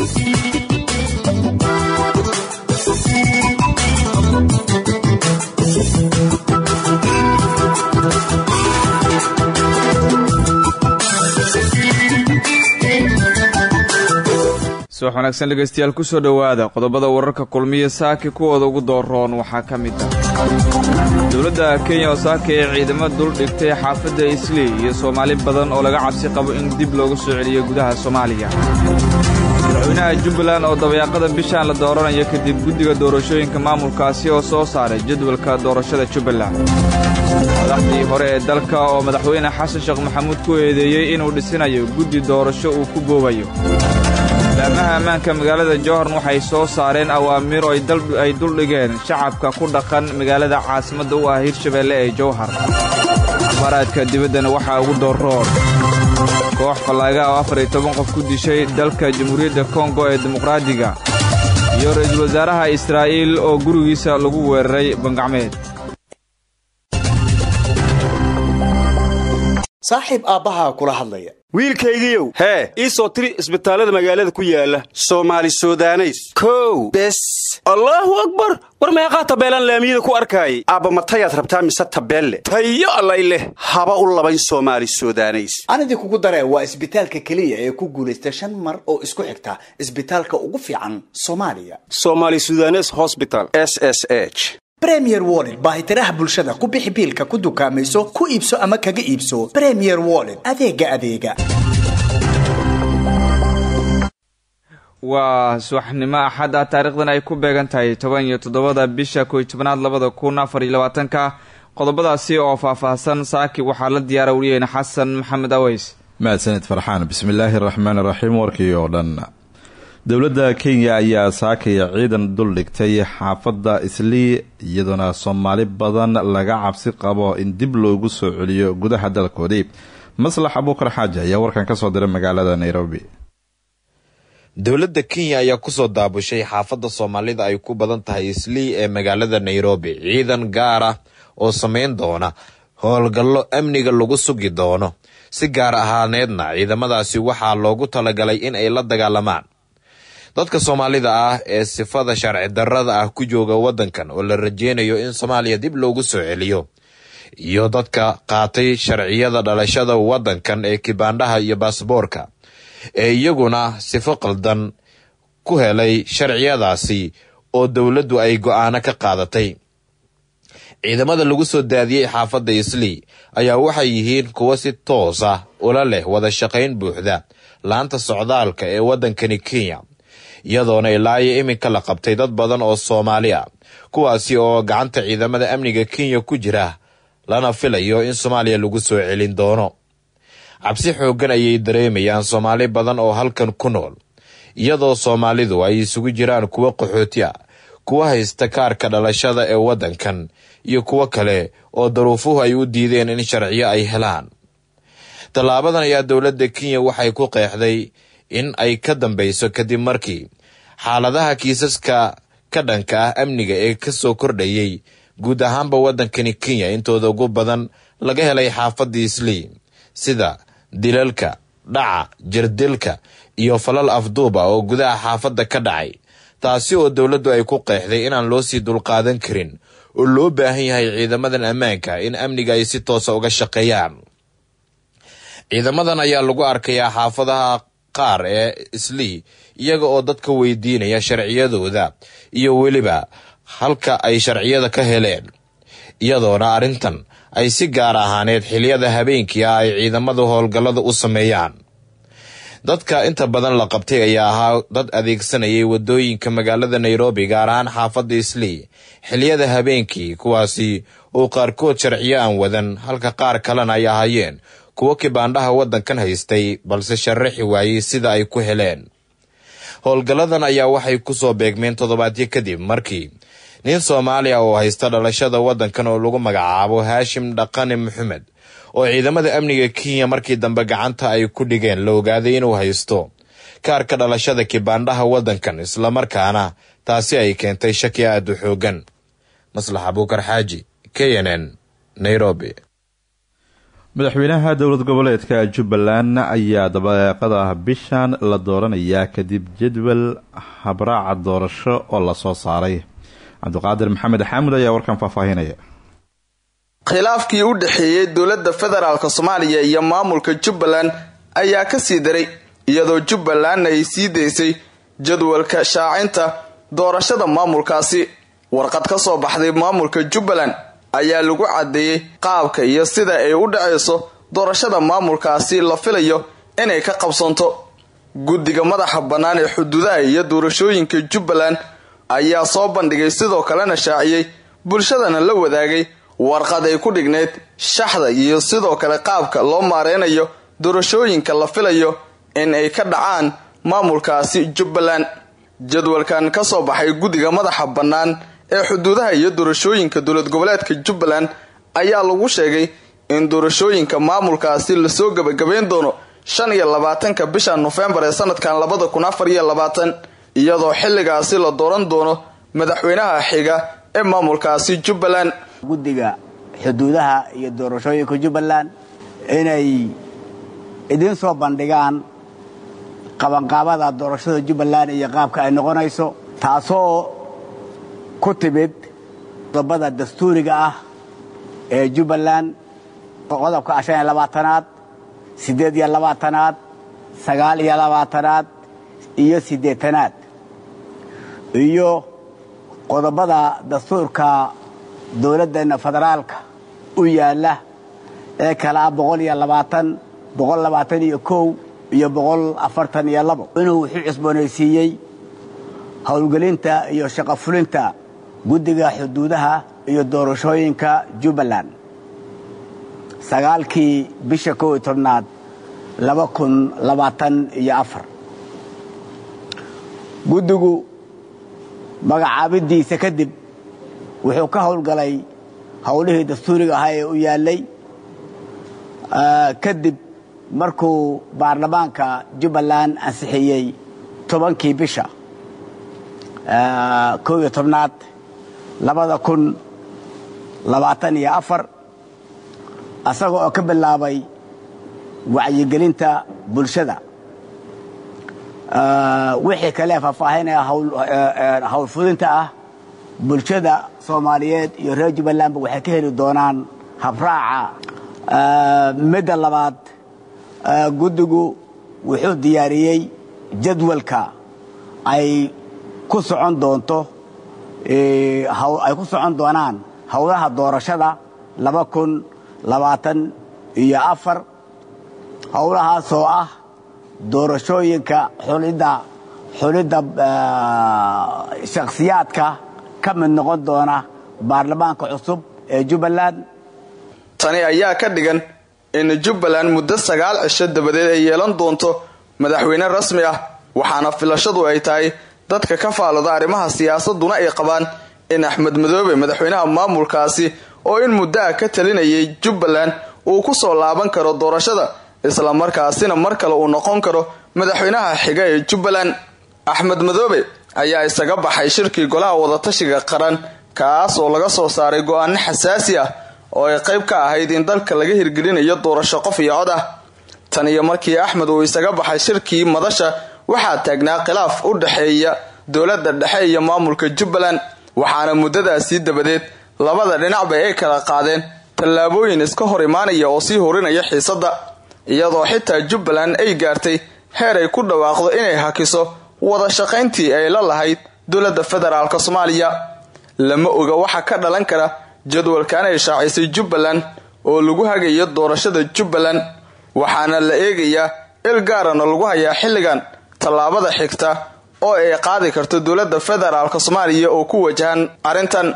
subax wanaagsan dhegaystayaal kusoo dhowaada qodobada wararka kulmiya saaki kuwooda ugu dooroon waxaa ka mid ah dowladda kenya oo saaka ee ciidamo dul dhigtay xaafadda islii iyo soomaali badan oo laga cabsi qabo in dib loogu soo celiyo gudaha soomaaliya madaxweynaha jubbaland oo dabayaaqada bishaan la dooranayo kadib guddiga doorashooyinka maamulkaasi oo soo saaray jadwalka doorashada jubbaland madaxdii hore ee dalka oo madaxweyne xasan sheekh maxamuud ku eedeeyey inuu dhisinayo guddi doorasho uu ku boobayo laamaha ammaanka magaalada jowharn waxay soo saareen awaamiir oo ay duldhigeen shacabka ku dhaqan magaalada caasimadda u ah hirshabeelle ee jowhar abaraadka dibaddana waxaa ugu dooroon koox fallaaga oo afar iyo toban qof ku dishay dalka jamhuuriyadda kongo ee dimuqraadiga iyo ra'iisul wasaaraha israa'iil oo gurigiisa lagu weeraray bangacmeed saaxiib aabbahaa kula hadlaya wiilkaygiiow hee ii soo tiri isbitaallada magaalada ku yaala soomaali sudaneys kow bes allaahu akbar war meeqaa tabeelaan laamiyada ku arkaayay aabba matayaad rabtaa mise tabeelle tayo allay leh haba u labayn soomaali sudaneys anidii kugu daree waa isbitaalka keliya ee ku guulaysta shan mar oo isku xigta isbitaalka ugu fiican soomaaliya somaali sudanes hosbital s s h bremier wollet baahitiraha bulshada ku bixi biilka ku dukaamayso ku iibso ama kaga iibso bremier wollet adeega adeega waa subaxnimo axad ah taariikhdan ay ku beegan tahay toban iyo toddobada bisha koy tobanaad labada kun afar iyo labaatanka qodobadaasi oo faahfaahsan saaki waxaa la diyaara weliyeena xasan maxamed aweys mahadsanid farxaan bismillaahi araxmaan iraxiim warkii oo dhan dowladda kenya ayaa saakaya ciidan dul dhigtay xaafadda islii iyadoona soomaali badan laga cabsi qabo in dib loogu soo celiyo gudaha dalkoodii maslax abuukar xaaji ayaa warkan kasoo diray magaalada nairobi dowladda kenya ayaa kusoo daabushay xaafadda soomaalida ay ku badan tahay islii ee magaalada nairobi ciidan gaar ah oo sameyn doona howlgallo amniga lagu sugi doono si gaar ahaaneedna ciidamadaasi waxaa loogu talagalay in ay la dagaalamaan dadka soomaalida ah ee sifada sharci darrada ah ku jooga waddankan oo la rajeynayo in soomaaliya dib loogu soo celiyo iyo dadka qaatay sharciyada dhalashada waddankan ee kibaandhaha iyo baasboorka ee iyaguna sifo qaldan ku helay sharciyadaasi oo dowladdu ay go-aano ka qaadatay ciidamada lagu soo daadiyey xaafadda islii ayaa waxay yihiin kuwo si toos ah ula leh wada shaqayn buuxda laanta socdaalka ee waddankani kenya iyadoona ilaayo iminka la qabtay dad badan oo soomaali ah kuwaasi oo gacanta ciidamada amniga kenya ku jira lana filayo in soomaaliya lagu soo celin doono cabsi xooggan ayay dareemayaan soomaali badan oo halkan ku nool iyadoo soomaalidu ay isugu jiraan kuwo qaxooti ah kuwa haysta kaarka dhalashada ee waddankan iyo kuwo kale oo daruufuhu ay u diideen in sharciyo ay helaan tallaabadan ayaa dowladda kenya waxay ku qeexday in ay ka dambeyso kadib markii xaaladaha kiisaska ka dhanka ah amniga ee kasoo kordhayay guud ahaanba waddankani kenya intooda ugu badan laga helay xaafadda islii sida dilalka dhaca jirdilka iyo falal afduub ah oo gudaha xaafadda ka dhacay taasi oo dowladdu ay ku qeexday inaan loo sii dulqaadan karin oo loo baahan yahay ciidamadan ammaanka in amniga ay si toosa uga shaqeeyaan ciidamadan ayaa lagu arkayaa xaafadaha qaar ee islii iyaga oo dadka weydiinaya sharciyadooda iyo weliba halka ay sharciyada ka heleen iyadoona arrintan ay si gaar ahaaneed xiliyada habeenkii ah ay ciidamadu howlgallada u sameeyaan dadka inta badan la qabtay ayaa ahaa dad adeegsanayay wadooyinka magaalada nairobi gaar ahaan xaafadda islii xiliyada habeenkii kuwaasi oo qaarkood sharciyo aan wadan halka qaar kalena ay ahaayeen kuwo kibaandhaha waddankan haystay balse sharaxi waayey sida ay ku heleen howlgalladan ayaa waxay kusoo beegmeen toddobaadyo kadib markii nin soomaaliya oo haysta dhalashada waddankan oo lagu magacaabo haashim dhaqane maxamed oo ciidamada amniga kenya markii dambe gacanta ay ku dhigeen la ogaaday inuu haysto kaarka dhalashada kibaandhaha waddankan islamarkaana taasi ay keentay shaki aad u xoogan maslax abuukar xaaji k n n nairobi madaxweynaha dowlad goboleedka jubbaland ayaa dabeeqada bishan la dooranayaa kadib jadwal habraaca doorasho oo lasoo saaray cabdiqaadir maxamed xaamud ayaa warkan faahfaahinaya khilaafkii u dhexeeyey dowladda federaalk soomaaliya iyo maamulka jubbaland ayaa kasii daray iyadoo jubbalandna ay sii daysay jadwalka shaacinta doorashada maamulkaasi warqad ka soo baxday maamulka jubbaland ayaa lagu caddeeyey qaabka iyo sida ay u dhacayso doorashada maamulkaasi la filayo inay ka qabsanto guddiga madaxa bannaan ee xuduudaha iyo doorashooyinka jubbaland ayaa soo bandhigay sidoo kalena shaaciyey bulshadana la wadaagay warqad ay ku dhigneyd shaxda iyo sidoo kale qaabka loo maareynayo doorashooyinka la filayo in ay ka dhacaan maamulkaasi jubbaland jadwalkan ka soo baxay guddiga madaxa bannaan ee xuduudaha iyo doorashooyinka dowlad goboleedka jubbaland ayaa lagu sheegay in doorashooyinka maamulkaasi lasoo gebagabeyn doono shan iyo labaatanka bisha nofembar ee sanadkan labada kun afar iyo labaatan iyadoo xilligaasi la dooran doono madaxweynaha xiga ee maamulkaasi jubbaland guddiga xuduudaha iyo doorashooyinka jubbaland inay idiin soo bandhigaan qabanqaabada doorashada jubbaland iyo qaabka ay noqonayso taasoo ku timid qodobada dastuuriga ah ee jubbaland qodobka shan iyo labaatanaad siddeed iyo labaatanaad sagaal iyo labaatanaad iyo siddeetanaad iyo qodobada dastuurka dowladdeena federaalka u yaalla ee kale ah boqol iyo labaatan boqol labaatan iyo kow iyo boqol afartan iyo labo inuu wuxuu cusboonaysiiyey howlgelinta iyo shaqo fulinta guddiga xuduudaha iyo doorashooyinka jubbaland sagaalkii bisha kow iyo tobnaad laba kun labaatan iyo afar guddigu magacaabidiisa kadib wuxuu ka howlgalay howlihii dastuuriga ahaa ee u yaallay kadib markuu baarlamaanka jubbaland ansixiyey tobankii bisha kow iyo tobnaad labada kun labaatan iyo afar asaga oo ka bilaabay wacyigelinta bulshada wixii kale faahfaahinaya howlfudinta ah bulshada soomaaliyeed iyo reer jubbalandba waxay ka heli doonaan habraaca midda labaad guddigu wuxuu diyaariyey jadwalka ay ku socon doonto ay ku socon doonaan howlaha doorashada laba kun labaatan iyo afar howlahaasoo ah doorashooyinka xulidda xulidda shakhsiyaadka ka mid noqon doona baarlamaanka cusub ee jubbaland tani ayaa ka dhigan in jubbaland muddo sagaal cisho dabadeed ay yeelan doonto madaxweyne rasmi ah waxaana filashadu ay tahay dadka ka faalada arrimaha siyaasaduna ay qabaan in axmed madoobe madaxweynaha maamulkaasi oo in muddo ah ka talinayay jubbaland uu ku soo laaban karo doorashada islamarkaasina mar kale uu noqon karo madaxweynaha xiga ee jubbaland axmed madoobe ayaa isaga baxay shirkii golaha wadatashiga qaran kaas oo laga soo saaray go-aano xasaasi ah oo ay qayb ka ahayd in dalka laga hirgelinayo doorasho qof iyo cod ah tan iyo markii axmed uu isaga baxay shirkii madasha waxaa taagnaa khilaaf u dhexeeya dowladda dhexe iyo maamulka jubbaland waxaana muddadaasii dabadeed labada dhinacba ay kala qaadeen tallaabooyin iska hor imaanaya oo sii horinaya xiisadda iyadoo xitaa jubbaland ay gaartay heer ay ku dhawaaqdo inay hakiso wada shaqayntii ay la lahayd dowladda federaalk soomaaliya lama oga waxa ka dhalan kara jadwalkan ay shaacisay jubbaland oo lagu hagayo doorashada jubbaland waxaana la eegayaa il gaarana lagu hayaa xilligan tallaabada xigta oo ay qaadi karto dowladda federaalk soomaaliya oo ku wajahan arrintan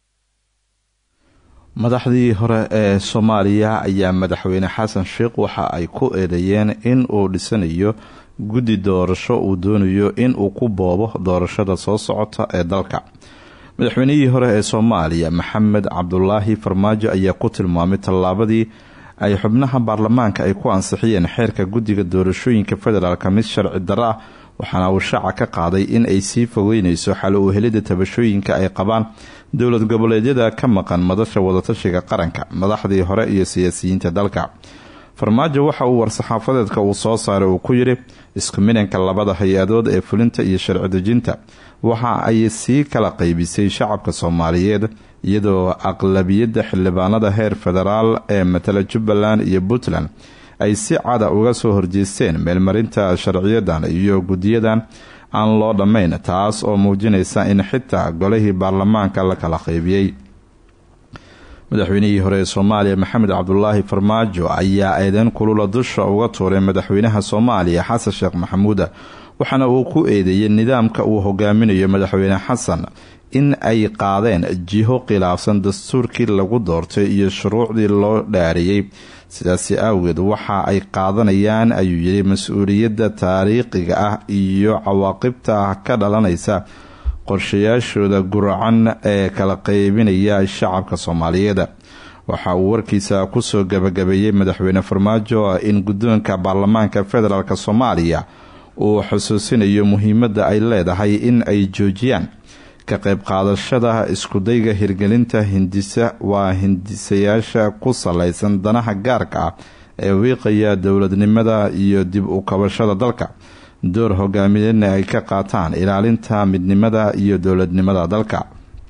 madaxdii hore ee soomaaliya ayaa madaxweyne xasan sheikh waxa ay ku eedeeyeen in uu dhisanayo guddi doorasho uu doonayo in uu ku boobo doorashada soo socota ee dalka madaxweynihii hore ee soomaaliya maxamed cabdulaahi farmaajo ayaa ku tilmaamay tallaabadii ay xubnaha baarlamaanka ay ku ansixiyeen xeerka guddiga doorashooyinka federaalk mid sharci darro ah waxaana uu shaaca ka qaaday in ay sii fogeyneyso xal u helida tabashooyinka ay qabaan dowlad goboleedyada ka maqan madasha wadatashiga qaranka madaxdii hore iyo siyaasiyiinta dalka farmaajo waxa uu war-saxaafadeedka uu soo saaray uu ku yidhi isku midanka labada hay-adood ee fulinta iyo sharci dejinta waxa ay sii kala qaybisay shacabka soomaaliyeed iyadoo aqlabiyadda xildhibaanada heer federaal ee matala jubbaland iyo puntland ay si cada uga soo horjeesteen meelmarinta sharciyadan iyo guddiyadan aan loo dhammayn taas oo muujinaysa in xitaa golihii baarlamaanka la kala qaybiyey madaxweynihii hore ee soomaaliya maxamed cabdulaahi farmaajo ayaa eedeyn kulula dusha uga tuuray madaxweynaha soomaaliya xasan sheekh maxamuuda waxaana uu ku eedeeyay nidaamka uu hogaaminayo madaxweyne xasan in ay qaadeen jiho khilaafsan dastuurkii lagu doortay iyo shuruucdii loo dhaariyey sidaasi awgeed waxa ay qaadanayaan ayuu yidhi mas-uuliyadda taariikhiga ah iyo cawaaqibta ka dhalanaysa qorshayaashooda guracan ee kala qeybinaya shacabka soomaaliyeed waxa uu warkiisa kusoo gabagabeeyey madaxweyne farmaajo in guddoonka baarlamaanka federaalk soomaaliya uu xusuusinayo muhiimadda ay leedahay in ay joojiyaan ka qayb qaadashada iskudayga hirgelinta hindisa waa hindisayaasha ku salaysan danaha gaarka ah ee wiiqaya dowladnimada iyo dib u kabashada dalka door hogaamineedna ay ka qaataan ilaalinta midnimada iyo dowladnimada dalka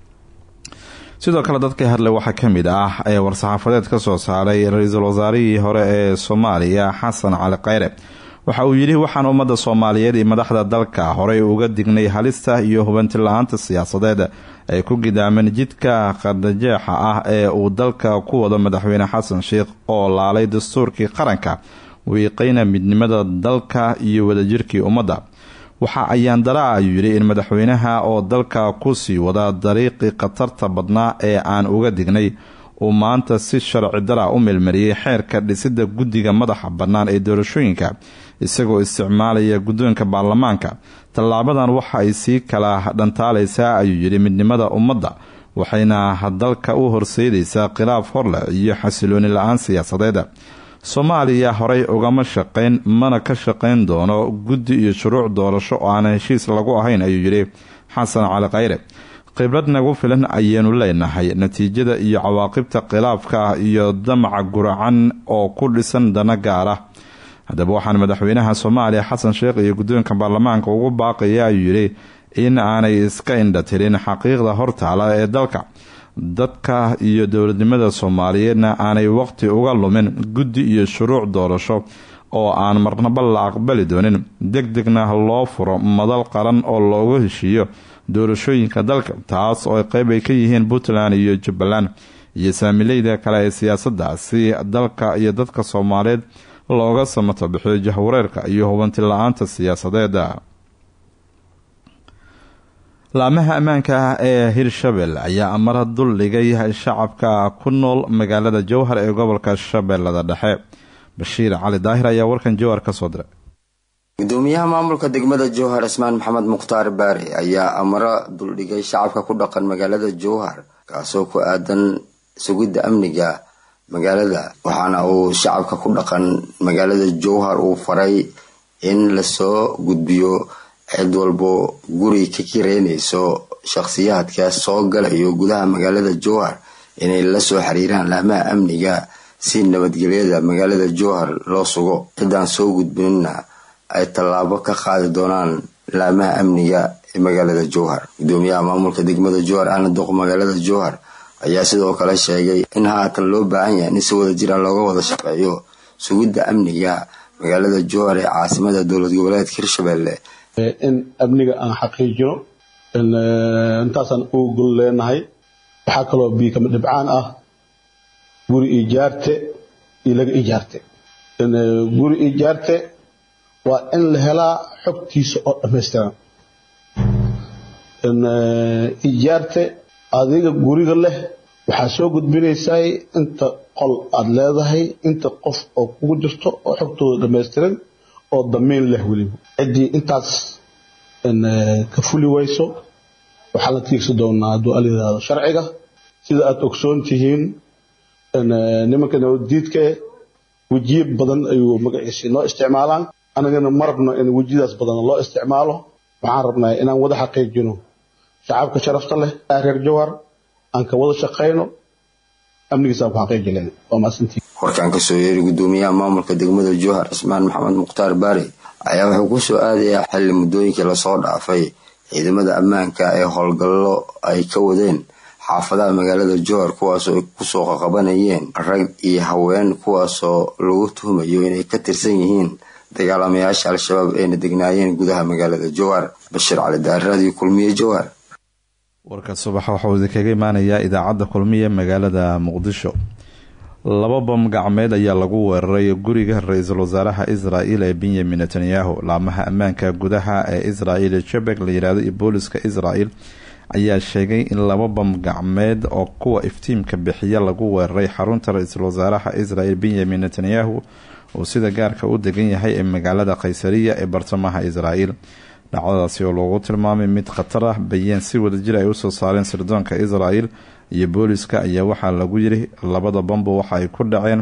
sidoo kale dadka hadle waxaa ka mid ah ee war-saxaafadeed ka soo saaray ra-iisul wasaarihii hore ee soomaaliya xasan cali kheyre waxa uu yidhi waxaan ummadda soomaaliyeed iyo madaxda dalka horey uga dignay halista iyo hubanti la-aanta siyaasadeed ay ku gidaameen jidka qardajeexa ah ee uu dalka ku wado madaxweyne xasan sheikh oo laalay dastuurkii qaranka wiiqayna midnimada dalka iyo wadajirkii ummadda waxa ayaan daraa ayuu yidhi in madaxweynaha oo dalka kusii wada dariiqii khatarta badnaa ee aan uga dignay uu maanta si sharci dara u meelmariyey xeerka dhisida guddiga madaxa bannaan ee doorashooyinka isagoo isticmaalaya guddoonka baarlamaanka tallaabadan waxa ay sii kala dhantaalaysaa ayuu yidhi midnimada ummadda waxayna dalka u horseedaysaa khilaaf horleh iyo xasilooni la-aan siyaasadeed soomaaliya horey ugama shaqayn mana ka shaqayn doono guddi iyo shuruuc doorasho oo aan heshiis lagu ahayn ayuu yidhi xasan cali kheyre khibrad nagu filan ayaynu leenahay natiijada iyo cawaaqibta khilaafka iyo damaca guracan oo ku dhisan dana gaara haddaba waxaan madaxweynaha soomaaliya xasan sheekh iyo guddoonka baarlamaanka ugu baaqaya ayuu yidhi in aanay iska indhatirin xaqiiqda hortaala ee dalka dadka iyo dowladnimada soomaaliyeedna aanay waqti uga lumin guddi iyo shuruuc doorasho oo aan marnaba la aqbali doonin deg degna loo furo madal qaran oo loogu heshiiyo doorashooyinka dalka taas oo qeyb ay ka yihiin puntland iyo jubbaland iyo saamileyda kale ee siyaasadda si dalka iyo dadka soomaaliyeed looga samato bixiyo jahwareerka iyo hubanti la-aanta siyaasadeeda laamaha ammaanka ah ee hirshabelle ayaa amara dul dhigay shacabka ku nool magaalada jowhar ee gobolka shabeellada dhexe bashiir cali daahir ayaa warkan jowhar ka soo diray gudoomiyaha maamulka degmada jowhar cismaan maxamed mukhtaar baare ayaa amaro duldhigay shacabka ku dhaqan magaalada jowhar kaasoo ku aadan sugidda amniga magaalada waxaana uu shacabka ku dhaqan magaalada jowhar uu faray in lasoo gudbiyo cid walbo guri ka kireynayso shakhsiyaadka soo galayo gudaha magaalada jowhar inay la soo xiriiraan laamaha amniga si nabadgelyada magaalada jowhar loo sugo ciddaan soo gudbinina ay tallaabo ka qaadi doonaan laamaha amniga ee magaalada jowhar gudoomiyaha maamulka degmada jowhar ahna duq magaalada jowhar ayaa sidoo kale sheegay in haatan loo baahan yahay in si wada jira looga wada shaqeeyo sugidda amniga magaalada jowhar ee caasimada dowlad goboleedka hirshabelle in amniga aan xaqiijino intaasaan ugu gol leenahay waxaa kaloo biikama dhibcaan ah guri ijaarte iyo laga ijaarte guri ijaarte waa in la helaa xogtiisa oo dhammaystiran ijaarte adiga guriga leh waxaa soo gudbinaysaa inta qol aada leedahay inta qof oo kugu jirto oo xogtooda dhammaystiran oo damiin leh weliba ciddii intaas ka fuli wayso waxaa la tiigsi doonaa hadduu al yidhaahdo sharciga sida aada ogsoon tihiin nimanka nabaddiidka wejiye badan ayuu magaciisi noo isticmaalaan anagana ma rabno in wejidaas badan loo isticmaalo waxaan rabnaa inaan wada xaqiijino shacabka sharafta leh reer jowhar aan ka wada shaqayno amnigiisaan ku xaqiiji lahayn waa maasantii warkaan kasoo yeeri gudoomiyaha maamulka degmada jowhar cismaan maxamed mukhtaar baare ayaa wuxuu ku soo aadayaa xilli muddooyinkii lasoo dhaafay ciidamada ammaanka ee howlgallo ay ka wadeen xaafadaha magaalada jowhar kuwaasoo ay kusoo qaqabanayeen rag iyo haween kuwaasoo lagu tuhumayo inay ka tirsan yihiin dagaalamayaasha al-shabaab ayna degnaayeen gudaha magaalada jowhar bashiir cali daaradii kulmiye jowhar warka subaxa waxauu idinkaga imaanayaa idaacadda kulmiye magaalada muqdisho laba bam gacmeed ayaa lagu weeraray guriga ra-iisul wasaaraha israel ee benyamin netanyahu laamaha ammaanka gudaha ee israel jebek la yirahdo iyo booliska israel ayaa sheegay in laba bam gacmeed oo kuwa iftiimka bixiya lagu weeraray xarunta ra-iisul wasaaraha israel benyamin netanyahu uu sida gaarka u degan yahay ee magaalada kaysariya ee bartamaha israel dhacdadaasi oo loogu tilmaamay mid khatar ah bayeen si wadajir ay usoo saareen sirdoonka israel iyo booliska ayaa waxaa lagu yiri labada bambo waxa ay ku dhaceen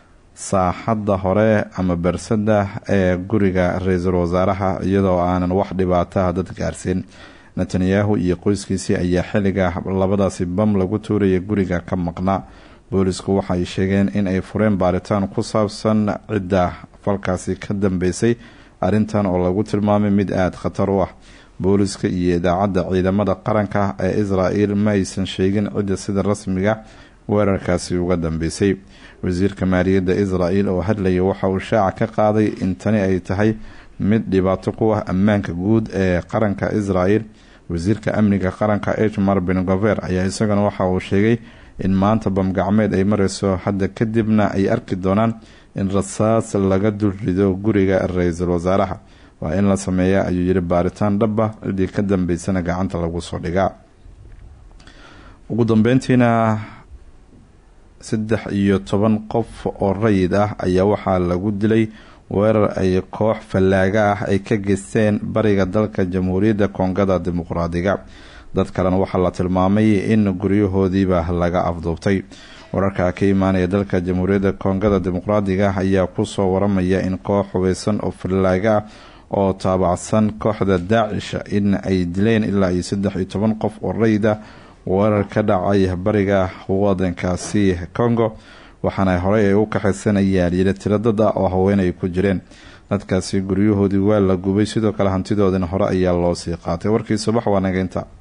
saaxadda hore ama bersada ee guriga ra-iisul wasaaraha iyadoo aanan wax dhibaataha dad gaarsiin netanyahu iyo qoyskiisii ayaa xilliga labadaasi bam lagu tuuraya guriga ka maqnaa boolisku waxaay sheegeen in ay fureen baaritaan ku saabsan cidda falkaasi ka dambeysay arrintan oo lagu tilmaamay mid aada khatar u ah booliska iyo idaacadda ciidamada qaranka ee israel ma aysan sheegin cidda sida rasmiga weerarkaasi uga dambeysay wasiirka maaliyadda israel oo hadlaya waxa uu shaaca ka qaaday in tani ay tahay mid dhibaato ku ah ammaanka guud ee qaranka israel wasiirka amniga qaranka ejmar ben gover ayaa isagana waxa uu sheegay in maanta bamgacmeed ay mareyso hadda kadibna ay arki doonaan in rasaas laga dul rido guriga ra-iisul wasaaraha waa in la sameeya ayuu yiri baaritaan dhaba cidii ka dambeysana gacanta lagu soo dhigaa ugu dambeyntiina saddex iyo toban qof oo rayid ah ayaa waxaa lagu dilay weerar ay koox fallaaga ah ay ka geysteen bariga dalka jamhuuriyadda koongada dimuqraadiga dad kalena waxaa la tilmaamay in guryahoodiiba laga afduubtay wararka ka imaanaya dalka jamhuuriyadda koongada dimuqraadiga ayaa kusoo waramaya in koox hubeysan oo fallaaga ah oo taabacsan kooxda daacisha in ay dileen ilaa iyo saddex iyo toban qof oo rayida weerar ka dhacay bariga wadankaasi congo waxaana horey ay u kaxaysanayaan yila tiradada oo haween ay ku jireen dadkaasi guryahoodii waa la gubay sidoo kale hantidoodina hore ayaa loo sii qaatay warkii subax waa nageynta